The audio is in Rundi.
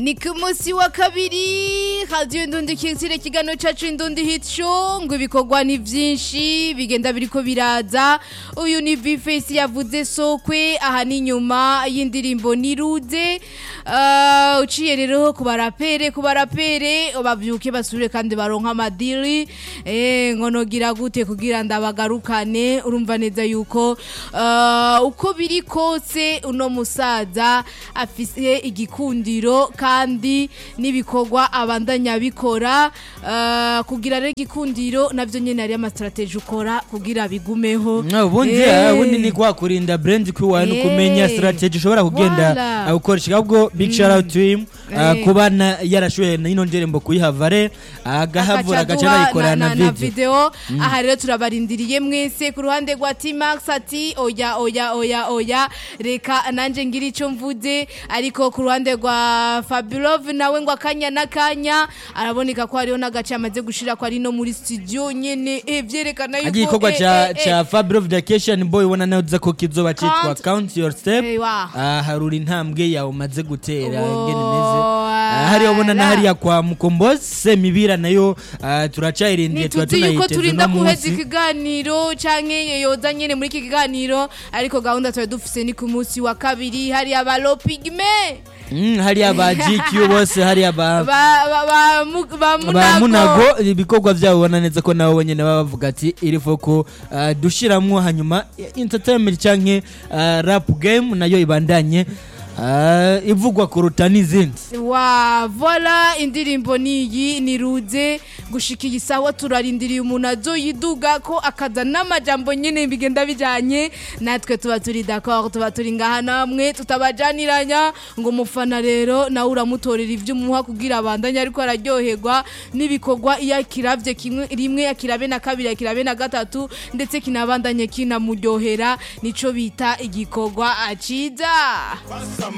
ni ku munsi wa kabiri radiyo indundi kizire ikiganiro cyacu indundi hit show ngo ibikorwa ni byinshi bigenda biriko biraza uyu ni bifesi yavuze sokwe aha ni nyuma y'indirimbo niruze uh, uciye rero ku barapere ku barapere babyuke basubire kandi baronka amadiri eh, ngo nogira gute kugira ndabagarukane urumva neza yuko uh, uko biri kose uno musaza afise igikundiro kandi n'ibikorwa abandanya bikora uh, kugira rero igikundiro navyo nyene ari amastrategie ukora kugira bigumeho ubundi Eh. ubundi ni kwa kurinda brand kwiwawe no Eh. kumenya strategy ushobora kugenda Voilà. uh, ukoresha ahubwo big shout out to him uh, Eh. kuba na- yarashoboye ino ndirimbo kuyihavare agahavura agaca duha anayikorana na, na, na video video aha rero turabarindiriye mwese ku ruhande rwa T-Max ati oya oya oya oya reka nanje ngira ico mvuze ariko ku ruhande rwa Fabulov nawe ngo akanya n'akanya araboneka ko hariho n'agace amaze gushira ko ari no muri studio nyene eh vyerekana yuko agiye igikorwa eh, ca eh, eh, ca Fabio Vacation Boy ubona neza ko kizoba citwa Count. Count Your Step Eh, wa. Ah, harura intambwe yawe umaze gutera Wow. ingene imeze Ah, hariya ubona na hariya kwa Mukombozi Semibira nayo ah, turacayirindiye tuba ntituzi yuko tunayiteze turinda uno guheza munsi ikiganiro canke yoza nyene muri iki kiganiro ariko gahunda twari dufise ni ku munsi wa kabiri hariya ba lopigme Mm, hariya ba GQ bose hariya ba ba ba ba mu- ba ba munago munago ibikorwa byabo ubona neza ko nabo nyine baba bavuga ati irifo ko ah, dushiramwo hanyuma entertainment canke ah, rap game nayo ibandanye ah, ivugwa kuruta n'izindi wa vola indirimbo niyi niruze gushika iyi sawa turarindiriye umuntu azoyiduga ko akaza n'amajambo nyene bigenda bijanye natwe tuba turi d'accord tuba turi ngaha namwe tutabajaniranya ngo umufana rero nawe uramutorera ivyo umuha kugira abandanye ariko araryoherwa n'ibikorwa iyo akiravye kimwe rimwe akirabe na kabiri akirabe na gatatu ndetse kinabandanye kinamuryohera nico bita igikorwa aciza